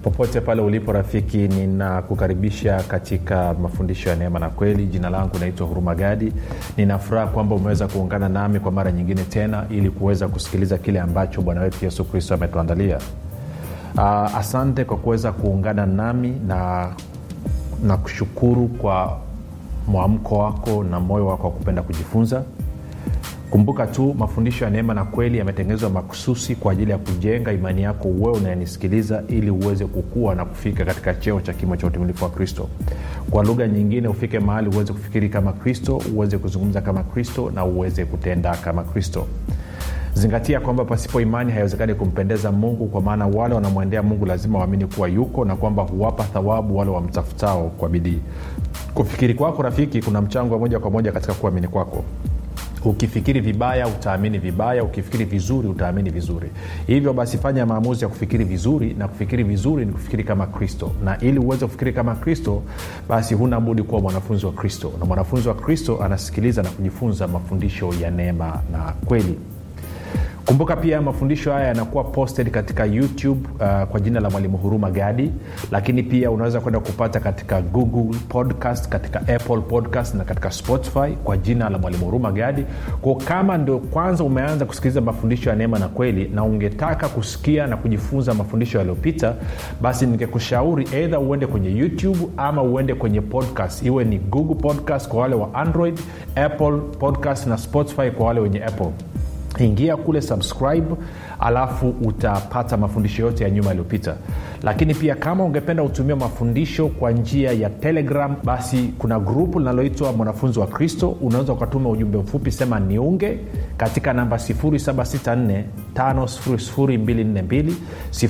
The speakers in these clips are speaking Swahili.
popote pale ulipo rafiki ninakukaribisha katika mafundisho ya neema na kweli jina langu naitwa huruma gadi ninafuraha kwamba umeweza kuungana nami kwa mara nyingine tena ili kuweza kusikiliza kile ambacho bwana wetu yesu kristo ametuandalia uh, asante kwa kuweza kuungana nami na na kushukuru kwa mwamko wako na moyo wako wa kupenda kujifunza kumbuka tu mafundisho ya neema na kweli yametengenezwa makususi kwa ajili ya kujenga imani yako wewe unayenisikiliza ili uweze kukua na kufika katika cheo cha kimo cha utimilifu wa kristo kwa lugha nyingine ufike mahali uweze kufikiri kama kristo uweze kuzungumza kama kristo na uweze kutenda kama kristo zingatia kwamba pasipo imani haiwezekani kumpendeza mungu kwa maana wale wanamwendea mungu lazima waamini kuwa yuko na kwamba huwapa thawabu wale wamtafutao kwa bidii kufikiri kwako rafiki kuna mchango wa moja kwa moja katika kuamini kwako ukifikiri vibaya utaamini vibaya ukifikiri vizuri utaamini vizuri hivyo basi fanya maamuzi ya kufikiri vizuri na kufikiri vizuri ni kufikiri kama kristo na ili uweze kufikiri kama kristo basi huna budi kuwa mwanafunzi wa kristo na mwanafunzi wa kristo anasikiliza na kujifunza mafundisho ya neema na kweli kumbuka pia mafundisho haya yanakuwa posted katika youtube uh, kwa jina la mwalimu huruma gadi lakini pia unaweza kwenda kupata katika google podcast katika apple podcast na katika spotify kwa jina la mwalimu huruma gadi ko kama ndio kwanza umeanza kusikiliza mafundisho ya neema na kweli na ungetaka kusikia na kujifunza mafundisho yaliyopita basi ningekushauri eidha uende kwenye youtube ama uende kwenye podcast iwe ni google podcast kwa wale wa android apple podcast na spotify kwa wale wenye apple ingia kule subscribe alafu utapata mafundisho yote ya nyuma yaliyopita lakini pia kama ungependa utumia mafundisho kwa njia ya telegram basi kuna grupu linaloitwa mwanafunzi wa kristo unaweza ukatuma ujumbe mfupi sema niunge katika namba 764 5242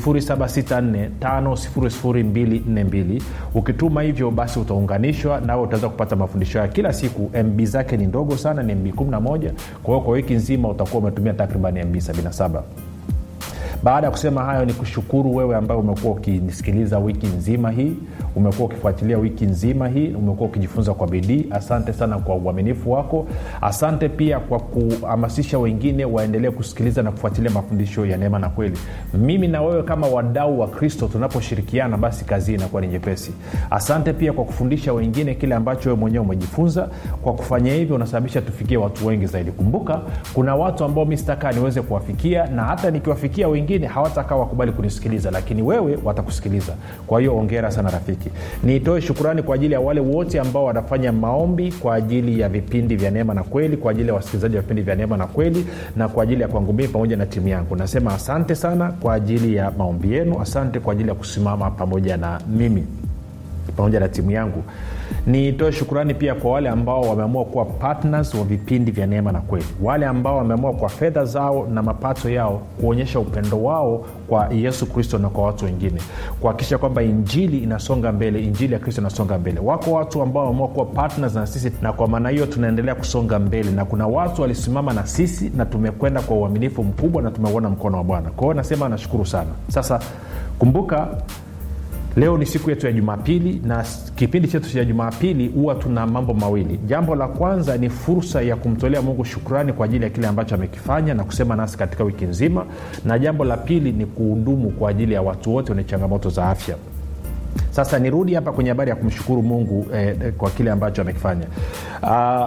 764 ukituma hivyo basi utaunganishwa nawe utaweza kupata mafundisho ya kila siku mb zake ni ndogo sana ni mb 11 kwa hiyo kwa wiki nzima utakuwa umetumia takriban mb 77 baada ya kusema hayo ni kushukuru wewe ambaye umekuwa ukinisikiliza wiki nzima hii umekuwa ukifuatilia wiki nzima hii umekuwa ukijifunza kwa bidii asante sana kwa uaminifu wako asante pia kwa kuhamasisha wengine waendelee kusikiliza na kufuatilia mafundisho ya neema na kweli mimi na wewe kama wadau wa kristo tunaposhirikiana basi kazi inakuwa ni nyepesi asante pia kwa kufundisha wengine kile ambacho wewe mwenyewe umejifunza kwa kufanya hivyo unasababisha tufikie watu wengi zaidi kumbuka kuna watu ambao mi sitakaa niweze kuwafikia na hata nikiwafikia wengine wengine hawatakaa wakubali kunisikiliza lakini wewe watakusikiliza kwa hiyo ongera sana rafiki nitoe shukurani kwa ajili ya wale wote ambao wanafanya maombi kwa ajili ya vipindi vya neema na kweli kwa ajili ya wasikilizaji wa vipindi vya neema na kweli na kwa ajili ya kwangu mii pamoja na timu yangu nasema asante sana kwa ajili ya maombi yenu asante kwa ajili ya kusimama pamoja na mimi pamoja na timu yangu nitoe shukurani pia kwa wale ambao wameamua kuwa partners wa vipindi vya neema na kweli wale ambao wameamua kwa fedha zao na mapato yao kuonyesha upendo wao kwa yesu kristo na kwa watu wengine kuhakikisha kwamba injili inasonga mbele injili ya kristo inasonga mbele wako watu ambao wameamua kuwa partners na sisi na kwa maana hiyo tunaendelea kusonga mbele na kuna watu walisimama na sisi na tumekwenda kwa uaminifu mkubwa na tumeuona mkono wa bwana kwa hiyo nasema nashukuru sana sasa kumbuka leo ni siku yetu ya jumapili na kipindi chetu cha jumapili huwa tuna mambo mawili jambo la kwanza ni fursa ya kumtolea mungu shukrani kwa ajili ya kile ambacho amekifanya na kusema nasi katika wiki nzima na jambo la pili ni kuhudumu kwa ajili ya watu wote wenye changamoto za afya sasa nirudi hapa kwenye habari ya kumshukuru mungu eh, kwa kile ambacho amekifanya uh,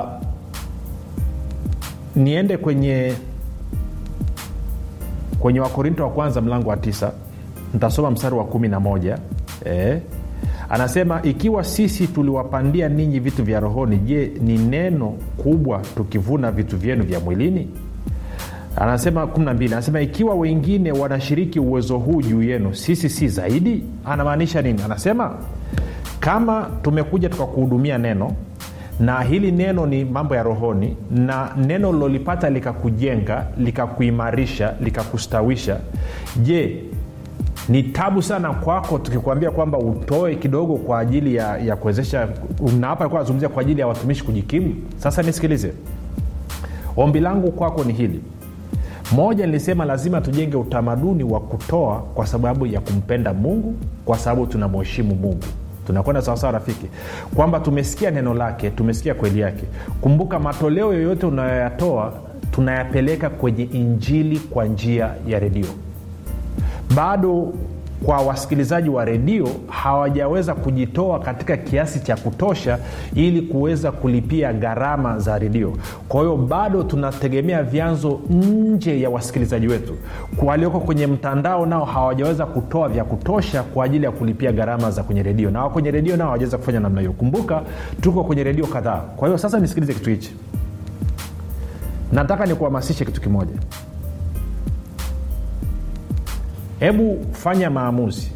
niende kwenye kwenye wakorinto wa kwanza mlango wa tisa ntasoma mstari wa kumi na moja eh, anasema ikiwa sisi tuliwapandia ninyi vitu vya rohoni je ni neno kubwa tukivuna vitu vyenu vya mwilini anasema 12 anasema ikiwa wengine wanashiriki uwezo huu juu yenu sisi si zaidi anamaanisha nini anasema kama tumekuja tukakuhudumia neno na hili neno ni mambo ya rohoni na neno lilolipata likakujenga likakuimarisha likakustawisha je ni tabu sana kwako tukikwambia kwamba utoe kidogo kwa ajili ya, ya kuwezesha na hapa alikuwa anazungumzia kwa ajili ya watumishi kujikimu sasa nisikilize ombi langu kwako ni hili moja nilisema lazima tujenge utamaduni wa kutoa kwa sababu ya kumpenda mungu kwa sababu tunamheshimu mungu tunakwenda sawasawa rafiki kwamba tumesikia neno lake tumesikia kweli yake kumbuka matoleo yoyote unayoyatoa tunayapeleka kwenye injili kwa njia ya redio bado kwa wasikilizaji wa redio hawajaweza kujitoa katika kiasi cha kutosha ili kuweza kulipia gharama za redio kwa hiyo bado tunategemea vyanzo nje ya wasikilizaji wetu walioko kwenye mtandao nao hawajaweza kutoa vya kutosha kwa ajili ya kulipia gharama za kwenye redio na kwenye redio nao hawajaweza kufanya namna hiyo kumbuka tuko kwenye redio kadhaa kwa hiyo sasa nisikilize kitu hichi nataka nikuhamasishe kitu kimoja hebu fanya maamuzi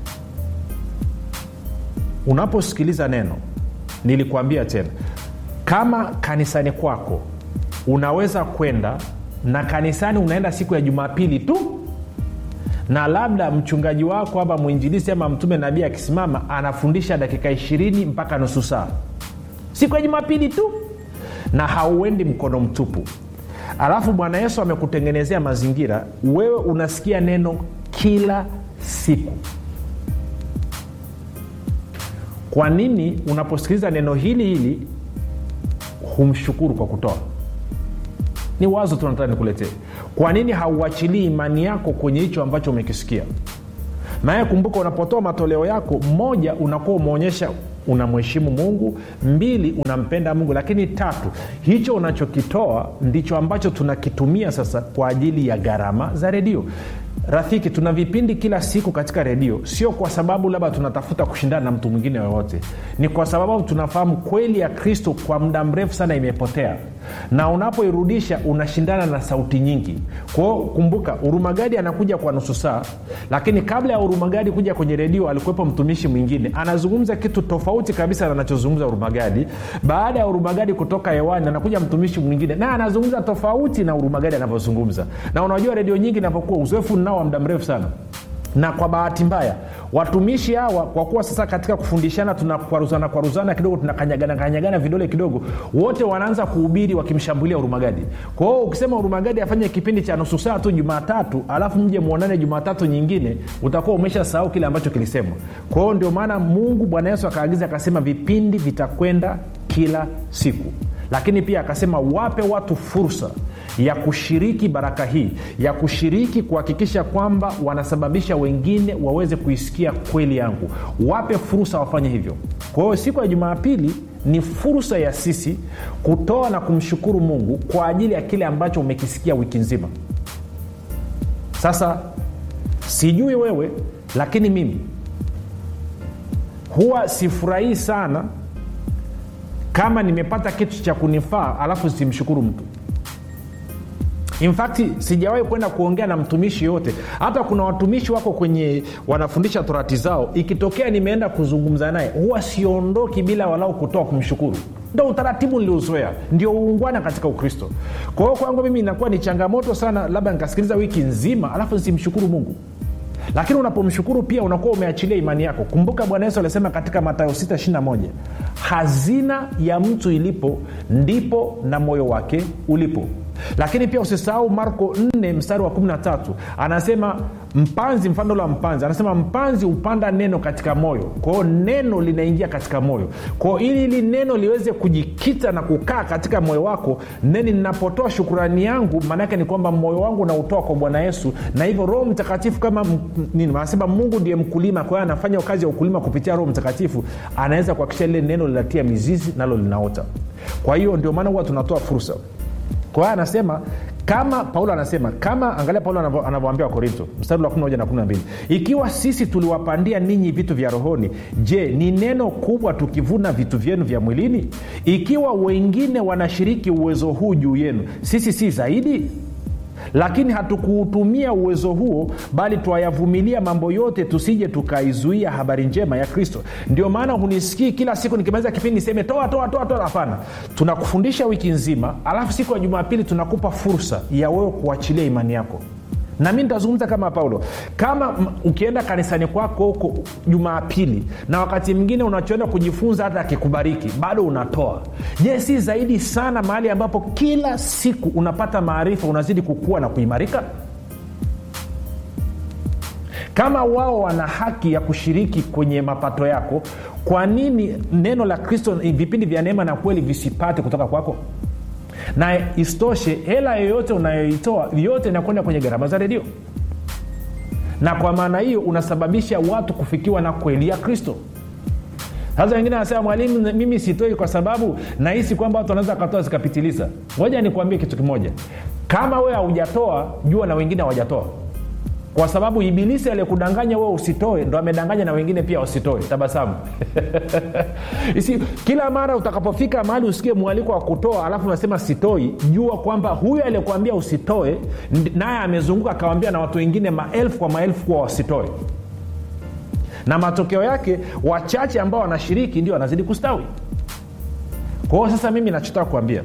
unaposikiliza neno nilikuambia tena kama kanisani kwako unaweza kwenda na kanisani unaenda siku ya jumapili tu na labda mchungaji wako ama mwinjilisi ama mtume nabii akisimama anafundisha dakika ishirini mpaka nusu saa siku ya jumapili tu na hauendi mkono mtupu alafu bwana yesu amekutengenezea mazingira wewe unasikia neno kila siku kwa nini unaposikiliza neno hili hili humshukuru kwa kutoa ni wazo tu nataka nikuletee kwa nini hauachilii imani yako kwenye hicho ambacho umekisikia naye kumbuka unapotoa matoleo yako moja unakuwa umeonyesha unamheshimu mungu mbili unampenda mungu lakini tatu hicho unachokitoa ndicho ambacho tunakitumia sasa kwa ajili ya gharama za redio rafiki tuna vipindi kila siku katika redio sio kwa sababu labda tunatafuta kushindana na mtu mwingine yoyote ni kwa sababu tunafahamu kweli ya kristo kwa muda mrefu sana imepotea na unapoirudisha unashindana na sauti nyingi kwao kumbuka urumagadi anakuja kwa nusu saa lakini kabla ya urumagadi kuja kwenye redio alikuwepo mtumishi mwingine anazungumza kitu tofauti kabisa na anachozungumza urumagadi baada ya urumagadi kutoka hewani anakuja mtumishi mwingine naye anazungumza tofauti na urumagadi anavyozungumza na unajua redio nyingi inapokuwa uzoefu nao wa muda mrefu sana na kwa bahati mbaya watumishi hawa kwa kuwa sasa katika kufundishana tunakwaruzana kwaruzana kidogo tunakanyagana kanyagana vidole kidogo wote wanaanza kuhubiri wakimshambulia urumagadi kwa hiyo ukisema urumagadi afanye kipindi cha nusu saa tu jumatatu alafu mje mwonane jumatatu nyingine utakuwa umesha sahau kile ambacho kilisemwa kwa hiyo ndio maana mungu bwana yesu akaagiza akasema vipindi vitakwenda kila siku lakini pia akasema wape watu fursa ya kushiriki baraka hii ya kushiriki kuhakikisha kwamba wanasababisha wengine waweze kuisikia kweli yangu wape fursa wafanye hivyo kwa hiyo siku ya jumapili ni fursa ya sisi kutoa na kumshukuru mungu kwa ajili ya kile ambacho umekisikia wiki nzima sasa sijui wewe lakini mimi huwa sifurahii sana kama nimepata kitu cha kunifaa alafu simshukuru mtu infakti sijawahi kwenda kuongea na mtumishi yote hata kuna watumishi wako kwenye wanafundisha torati zao ikitokea nimeenda kuzungumza naye huwa siondoki bila walau kutoa kumshukuru ndo utaratibu niliozoea ndio uungwana katika ukristo kwa hiyo kwangu mimi inakuwa ni changamoto sana labda nikasikiliza wiki nzima alafu nisimshukuru mungu lakini unapomshukuru pia unakuwa umeachilia imani yako kumbuka bwana yesu alisema katika matayo 621 hazina ya mtu ilipo ndipo na moyo wake ulipo lakini pia usisahau marko 4 mstari wa 13 anasema mpanzi mfano la mpanzi anasema mpanzi hupanda neno katika moyo kwao neno linaingia katika moyo kwao ili hili neno liweze kujikita na kukaa katika moyo wako neni ninapotoa shukurani yangu maanaake ni kwamba moyo wangu nautoa kwa bwana yesu na hivyo roho mtakatifu kama nini anasema mungu ndiye mkulima kwa hiyo anafanya kazi ya ukulima kupitia roho mtakatifu anaweza kuhakikisha lile neno linatia mizizi nalo linaota kwa hiyo ndio maana huwa tunatoa fursa kwa hiyo anasema kama paulo anasema kama angalia paulo anavyoambia wakorinto mstari wa 11 na 12 ikiwa sisi tuliwapandia ninyi vitu vya rohoni je ni neno kubwa tukivuna vitu vyenu vya mwilini ikiwa wengine wanashiriki uwezo huu juu yenu sisi si zaidi lakini hatukuutumia uwezo huo bali twayavumilia mambo yote tusije tukaizuia habari njema ya kristo ndio maana hunisikii kila siku nikimaliza kipindi niseme toa toa toa toa hapana tunakufundisha wiki nzima alafu siku ya jumapili tunakupa fursa ya wewe kuachilia imani yako na mi nitazungumza kama paulo kama m- ukienda kanisani kwako huko jumapili na wakati mwingine unachoenda kujifunza hata akikubariki bado unatoa je si zaidi sana mahali ambapo kila siku unapata maarifa unazidi kukua na kuimarika kama wao wana haki ya kushiriki kwenye mapato yako kwa nini neno la kristo vipindi vya neema na kweli visipate kutoka kwako na isitoshe hela yoyote unayoitoa yote inakwenda kwenye gharama za redio na kwa maana hiyo unasababisha watu kufikiwa na kweli ya kristo sasa wengine anasema mwalimu mimi sitoi kwa sababu nahisi kwamba watu wanaweza wakatoa zikapitiliza ngoja nikuambie kitu kimoja kama wewe haujatoa jua na wengine hawajatoa kwa sababu ibilisi aliyekudanganya wewe usitoe ndo amedanganya na wengine pia wasitoe tabasamu Isi, kila mara utakapofika mahali usikie mwaliko wa kutoa alafu unasema sitoi jua kwamba huyo aliyekuambia usitoe naye amezunguka akawambia na watu wengine maelfu kwa maelfu kuwa wasitoe na matokeo yake wachache ambao wanashiriki ndio wanazidi kustawi kwa hiyo sasa mimi nachotaka kuambia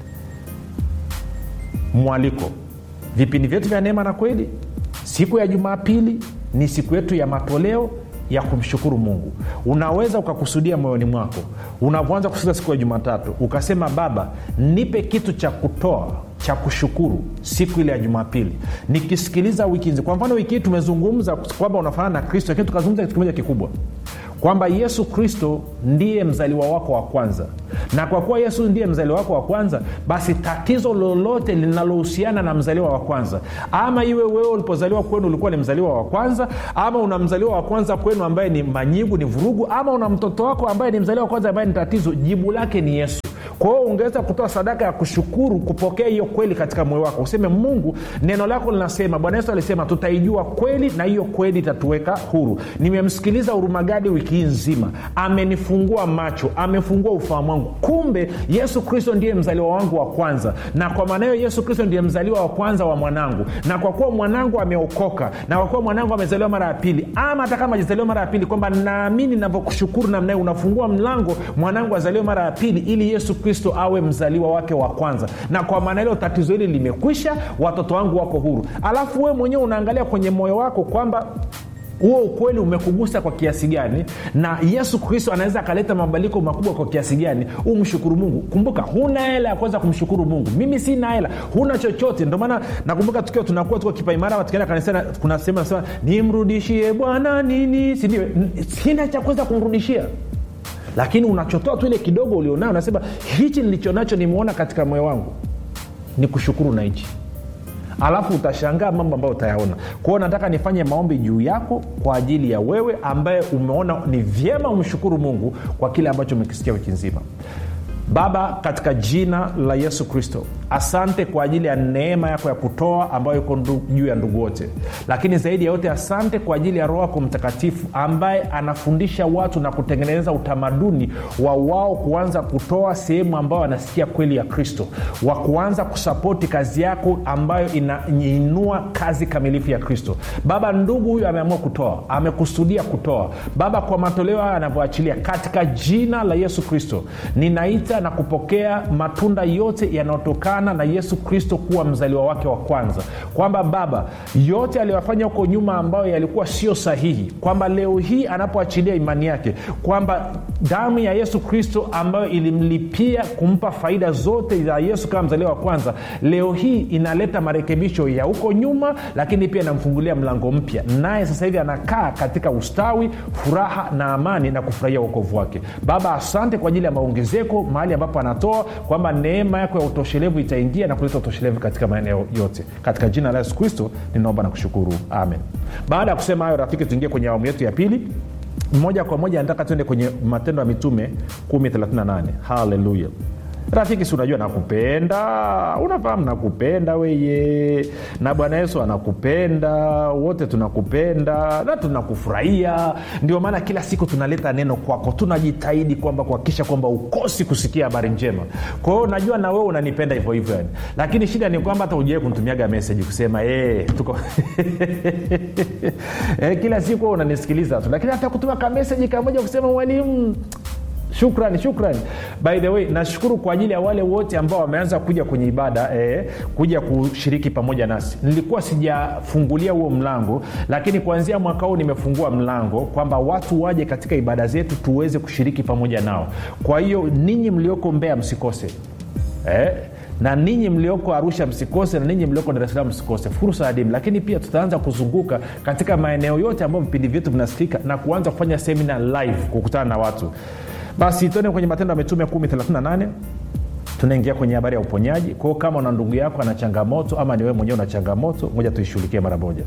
mwaliko vipindi vyetu vya neema na kweli siku ya jumapili ni siku yetu ya matoleo ya kumshukuru mungu unaweza ukakusudia moyoni mwako unavyoanza kusudia siku ya jumatatu ukasema baba nipe kitu cha kutoa cha kushukuru siku ile ya jumapili nikisikiliza wiki nzi kwa mfano wiki hii tumezungumza kwamba unafanana na kristo lakini tukazungumza kitu kimoja kikubwa kwamba yesu kristo ndiye mzaliwa wako wa kwanza na kwa kuwa yesu ndiye mzaliwa wako wa kwanza basi tatizo lolote linalohusiana na mzaliwa wa kwanza ama iwe wewe ulipozaliwa kwenu ulikuwa ni mzaliwa wa kwanza ama una mzaliwa wa kwanza kwenu ambaye ni manyigu ni vurugu ama una mtoto wako ambaye ni mzaliwa wa kwanza ambaye ni tatizo jibu lake ni yesu kwa hiyo ungeweza kutoa sadaka ya kushukuru kupokea hiyo kweli katika moyo wako useme mungu neno lako linasema bwana yesu alisema tutaijua kweli na hiyo kweli itatuweka huru nimemsikiliza hurumagadi wiki hii nzima amenifungua macho amefungua ufahamu wangu kumbe yesu kristo ndiye mzaliwa wangu wa kwanza na kwa maana hiyo yesu kristo ndiye mzaliwa wa kwanza wa mwanangu na kwa kuwa mwanangu ameokoka na kwa kuwa mwanangu amezaliwa mara ya pili ama hata kama ajazaliwa mara ya pili kwamba naamini navyokushukuru namnaye unafungua mlango mwanangu azaliwe mara ya pili ili yesu kristo awe mzaliwa wake wa kwanza na kwa maana hilo tatizo hili limekwisha watoto wangu wako huru alafu wewe mwenyewe unaangalia kwenye moyo wako kwamba huo ukweli umekugusa kwa kiasi gani na yesu kristo anaweza akaleta mabadiliko makubwa kwa kiasi gani umshukuru mungu kumbuka huna hela ya kuweza kumshukuru mungu mimi sina hela huna chochote ndio maana nakumbuka tukiwa tunakuwa tuko kipaimara tukienda kanisani kuna sehemu nasema nimrudishie bwana nini sindio sina cha kuweza kumrudishia lakini unachotoa tu ile kidogo ulionao unasema hichi nilichonacho nimeona katika moyo wangu ni kushukuru na hichi alafu utashangaa mambo ambayo utayaona kwao nataka nifanye maombi juu yako kwa ajili ya wewe ambaye umeona ni vyema umshukuru mungu kwa kile ambacho umekisikia wiki nzima baba katika jina la yesu kristo asante kwa ajili ya neema yako ya kutoa ambayo iko juu ya ndugu wote lakini zaidi ya yote asante kwa ajili ya roho yako mtakatifu ambaye anafundisha watu na kutengeneza utamaduni wa wao kuanza kutoa sehemu ambayo wanasikia kweli ya kristo wa kuanza kusapoti kazi yako ambayo inainua kazi kamilifu ya kristo baba ndugu huyu ameamua kutoa amekusudia kutoa baba kwa matoleo hayo anavyoachilia katika jina la yesu kristo ninaita na kupokea matunda yote yanayotokana na yesu kristo kuwa mzaliwa wake wa kwanza kwamba baba yote aliyofanya huko nyuma ambayo yalikuwa sio sahihi kwamba leo hii anapoachilia imani yake kwamba damu ya yesu kristo ambayo ilimlipia kumpa faida zote za yesu kama mzaliwa wa kwanza leo hii inaleta marekebisho ya huko nyuma lakini pia inamfungulia mlango mpya naye sasa hivi anakaa katika ustawi furaha na amani na kufurahia uokovu wake baba asante kwa ajili ya maongezeko mahali ambapo anatoa kwamba neema yako ya utoshelevu itaingia na kuleta utoshelevu katika maeneo yote katika jina la yesu kristo ninaomba na kushukuru amen baada ya kusema hayo rafiki tuingie kwenye awamu yetu ya pili moja kwa moja nataka tuende kwenye matendo ya mitume 138 haleluya rafiki si unajua nakupenda unafahamu nakupenda weye na bwana yesu anakupenda wote tunakupenda na tunakufurahia ndio maana kila siku tunaleta neno kwako tunajitahidi kwamba kuhakikisha kwamba ukosi kusikia habari njema kwa hiyo najua na wewe unanipenda hivyo hivyo yani lakini shida ni kwamba hata ujawai kunitumiaga meseji kusema hey, tuko e, kila siku unanisikiliza tu lakini hata kutuma kameseji kamoja kusema mwalimu shukrani shukrani by the way nashukuru kwa ajili ya wale wote ambao wameanza kuja kwenye ibada eh, kuja kushiriki pamoja nasi nilikuwa sijafungulia huo mlango lakini kuanzia mwaka huu nimefungua mlango kwamba watu waje katika ibada zetu tuweze kushiriki pamoja nao kwa hiyo ninyi mlioko mbea msikose eh, na ninyi mlioko arusha msikose na ninyi mlioko dar es salaam msikose fursa adimu lakini pia tutaanza kuzunguka katika maeneo yote ambayo vipindi vyetu vinasikika na kuanza kufanya semina live kukutana na watu basi tuende kwenye matendo ya mitume 138 tunaingia kwenye habari ya uponyaji kwao kama una ndugu yako ana changamoto ama ni wewe mwenyewe una changamoto moja tuishughulikie mara moja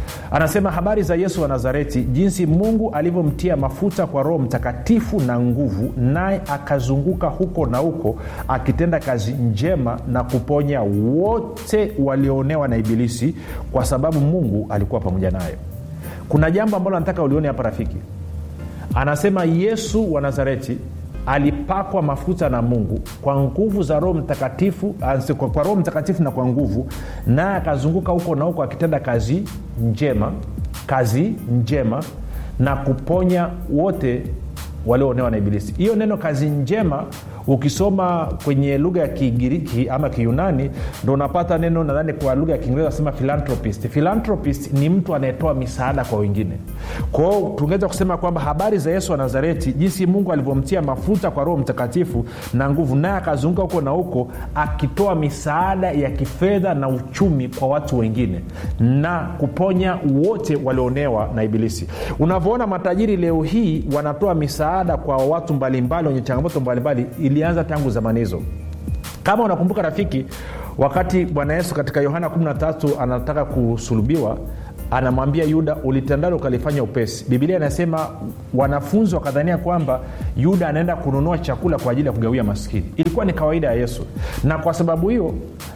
anasema habari za yesu wa nazareti jinsi mungu alivyomtia mafuta kwa roho mtakatifu na nguvu naye akazunguka huko na huko akitenda kazi njema na kuponya wote walioonewa na ibilisi kwa sababu mungu alikuwa pamoja naye kuna jambo ambalo nataka ulione hapa rafiki anasema yesu wa nazareti alipakwa mafuta na mungu kwa nguvu za roho mtakatifu ansi- kwa, kwa roho mtakatifu na kwa nguvu naye akazunguka huko na huko akitenda kazi njema kazi njema na kuponya wote walioonewa na ibilisi hiyo neno kazi njema ukisoma kwenye lugha ya kigiriki ama kiyunani ndo unapata neno nadhani kwa lugha ya kiingereza nasema philanthropist philanthropist ni mtu anayetoa misaada kwa wengine kwao tungeweza kusema kwamba habari za yesu wa nazareti jinsi mungu alivyomtia mafuta kwa roho mtakatifu na nguvu naye akazunguka huko na huko akitoa misaada ya kifedha na uchumi kwa watu wengine na kuponya wote walionewa na ibilisi unavyoona matajiri leo hii wanatoa misaada kwa watu mbalimbali wenye changamoto mbalimbali ilianza tangu zamani hizo kama unakumbuka rafiki wakati bwana yesu katika yohana 13 anataka kusulubiwa anamwambia yuda ulitandalo ukalifanya upesi bibilia inasema wanafunzi wakadhania kwamba yuda anaenda kununua chakula kwa ajili ya kugawia maskini ilikuwa ni kawaida ya yesu na kwa sababu hiyo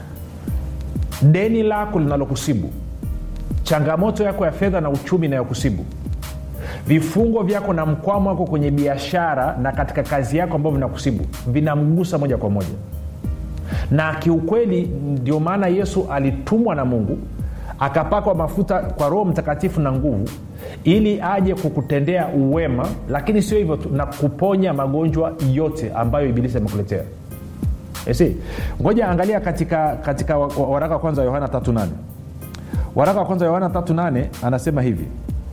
deni lako linalokusibu changamoto yako ya fedha na uchumi inayokusibu vifungo vyako na mkwamo wako kwenye biashara na katika kazi yako ambavyo vinakusibu vinamgusa moja kwa moja na kiukweli ndio maana yesu alitumwa na mungu akapakwa mafuta kwa roho mtakatifu na nguvu ili aje kukutendea uwema lakini sio hivyo tu na kuponya magonjwa yote ambayo ibilisi amekuletea si ngoja angalia katika katika wa- wa- waraka wa kwanza wa yohana 38 waraka wa kwanza wa yohana 38 anasema hivi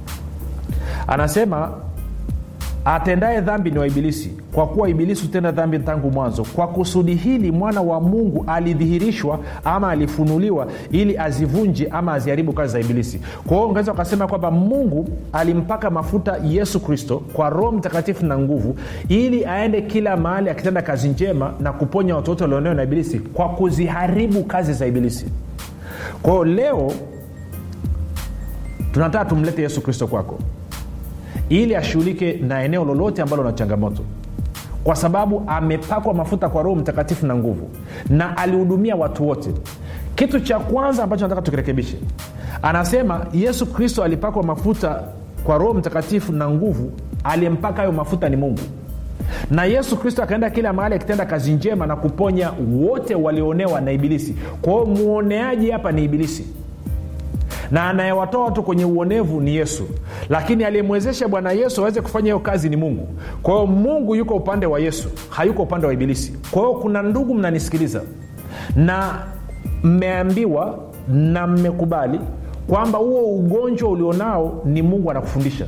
anasema atendaye dhambi ni wa ibilisi kwa kuwa ibilisi hutenda dhambi tangu mwanzo kwa kusudi hili mwana wa mungu alidhihirishwa ama alifunuliwa ili azivunje ama aziharibu kazi za ibilisi kwa hiyo ungeweza ukasema kwamba mungu alimpaka mafuta yesu kristo kwa roho mtakatifu na nguvu ili aende kila mahali akitenda kazi njema na kuponya watu wote walionewa na ibilisi kwa kuziharibu kazi za ibilisi kwa hiyo leo tunataka tumlete yesu kristo kwako ili ashughulike na eneo lolote ambalo na changamoto kwa sababu amepakwa mafuta kwa roho mtakatifu na nguvu na alihudumia watu wote kitu cha kwanza ambacho nataka tukirekebishe anasema yesu kristo alipakwa mafuta kwa roho mtakatifu na nguvu aliyempaka hayo mafuta ni mungu na yesu kristo akaenda kila mahali akitenda kazi njema na kuponya wote walioonewa na ibilisi kwa hiyo mwoneaji hapa ni ibilisi na anayewatoa watu kwenye uonevu ni yesu lakini aliyemwezesha bwana yesu aweze kufanya hiyo kazi ni mungu kwa hiyo mungu yuko upande wa yesu hayuko upande wa ibilisi kwa hiyo kuna ndugu mnanisikiliza na mmeambiwa na mmekubali kwamba huo ugonjwa ulionao ni mungu anakufundisha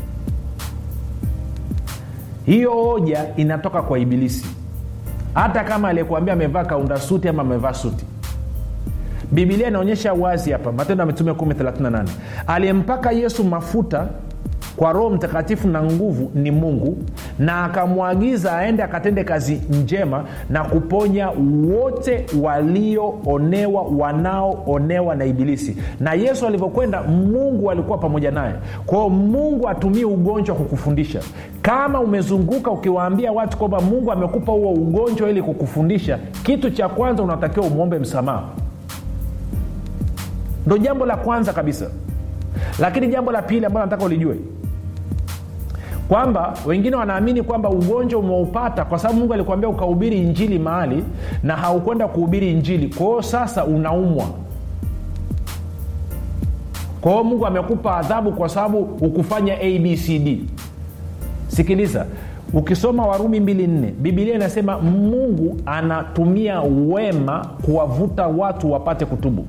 hiyo hoja inatoka kwa ibilisi hata kama aliyekuambia amevaa kaunda suti ama amevaa suti bibilia inaonyesha wazi hapa matendo ya mitume 138 aliyempaka yesu mafuta kwa roho mtakatifu na nguvu ni mungu na akamwagiza aende akatende kazi njema na kuponya wote walioonewa wanaoonewa na ibilisi na yesu alivyokwenda mungu alikuwa pamoja naye kwao mungu atumie ugonjwa kukufundisha kama umezunguka ukiwaambia watu kwamba mungu amekupa huo ugonjwa ili kukufundisha kitu cha kwanza unatakiwa umwombe msamaha ndo jambo la kwanza kabisa lakini jambo la pili ambalo nataka ulijue kwamba wengine wanaamini kwamba ugonjwa umeupata kwa sababu mungu alikuambia ukahubiri injili mahali na haukwenda kuhubiri injili kwa hiyo sasa unaumwa kwa hiyo mungu amekupa adhabu kwa sababu ukufanya abcd sikiliza ukisoma warumi 24 bibilia inasema mungu anatumia wema kuwavuta watu wapate kutubu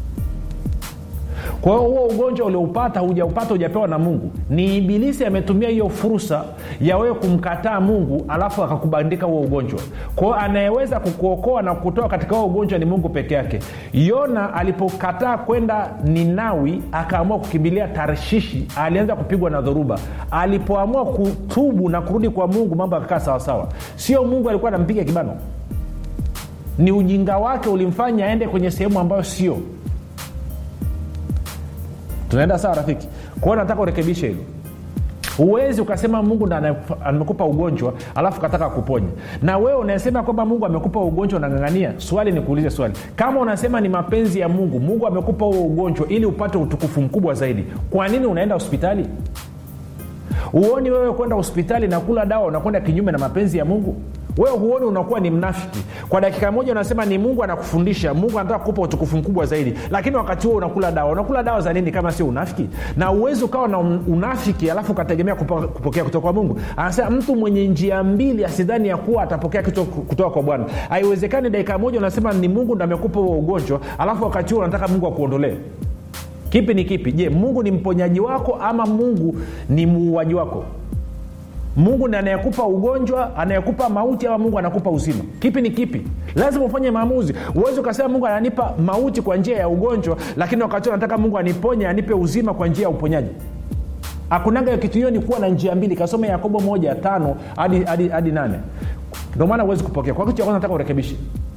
kwa hiyo huo ugonjwa ulioupata hujaupata hujapewa na mungu ni ibilisi ametumia hiyo fursa ya wewe kumkataa mungu alafu akakubandika huo ugonjwa kwa hiyo anayeweza kukuokoa na kutoa katika huo ugonjwa ni mungu peke yake yona alipokataa kwenda ninawi akaamua kukimbilia tarshishi alianza kupigwa na dhoruba alipoamua kutubu na kurudi kwa mungu mambo akakaa sawasawa sio mungu alikuwa anampiga kibano ni ujinga wake ulimfanya aende kwenye sehemu ambayo sio tunaenda sawa rafiki kwao nataka urekebishe hilo huwezi ukasema mungu ndo ane- amekupa ugonjwa alafu kataka kuponya na wewe unasema kwamba mungu amekupa ugonjwa unangangania swali ni kuulize swali kama unasema ni mapenzi ya mungu mungu amekupa huo ugonjwa ili upate utukufu mkubwa zaidi kwa nini unaenda hospitali huoni wewe kwenda hospitali na kula dawa unakwenda kinyume na mapenzi ya mungu wewe huoni unakuwa ni mnafiki kwa dakika moja unasema ni mungu anakufundisha mungu anataka kukupa utukufu mkubwa zaidi lakini wakati huo unakula dawa unakula dawa za nini kama sio unafiki na uwezi ukawa na un- unafiki alafu ukategemea kupo- kupokea kutoka kwa mungu anasema mtu mwenye njia mbili asidhani ya kuwa atapokea kitu kutoka kwa bwana haiwezekani dakika moja unasema ni mungu ndo amekupa huo ugonjwa alafu wakati huo unataka mungu akuondolee kipi ni kipi je mungu ni mponyaji wako ama mungu ni muuaji wako mungu ndi anayekupa ugonjwa anayekupa mauti ama mungu anakupa uzima kipi ni kipi lazima ufanye maamuzi uwezi ukasema mungu ananipa mauti kwa njia ya ugonjwa lakini wakati huo nataka mungu aniponye anipe uzima kwa njia ya uponyaji akunaga kitu hiyo ni kuwa na njia mbili kasome yakobo moja tano hadi, hadi, hadi nane ndio maana huwezi kupokea kwa kitu cha kwanza nataka urekebishe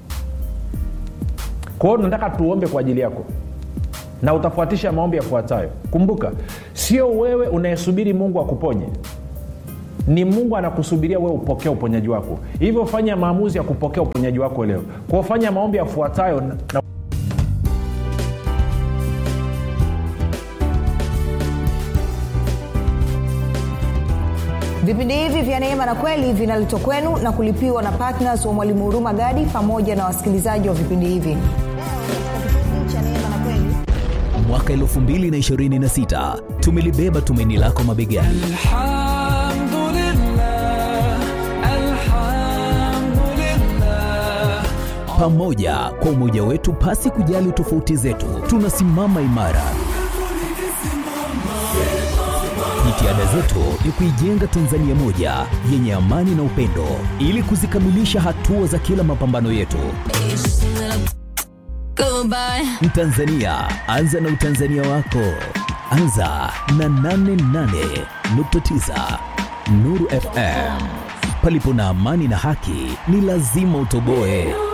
kwa hiyo nataka tuombe kwa ajili yako na utafuatisha maombi yafuatayo kumbuka sio wewe unayesubiri mungu akuponye ni mungu anakusubiria wewe upokee uponyaji wako hivyo fanya maamuzi ya kupokea uponyaji wako leo kwao fanya maombi yafuatayo na vipindi hivi vya neema na kweli vinaletwa kwenu na kulipiwa na ptns wa mwalimu huruma gadi pamoja na wasikilizaji wa vipindi hivi mwaka 226 tumelibeba tumaini lako mabegani الحمد لله الحمد لله pamoja kwa umoja wetu pasi kujali tofauti zetu tunasimama imara jitihada zetu ni kuijenga tanzania moja yenye amani na upendo ili kuzikamilisha hatua za kila mapambano yetu Goodbye. mtanzania anza na utanzania wako anza na 88.9 nuru fm palipo na amani na haki ni lazima utoboe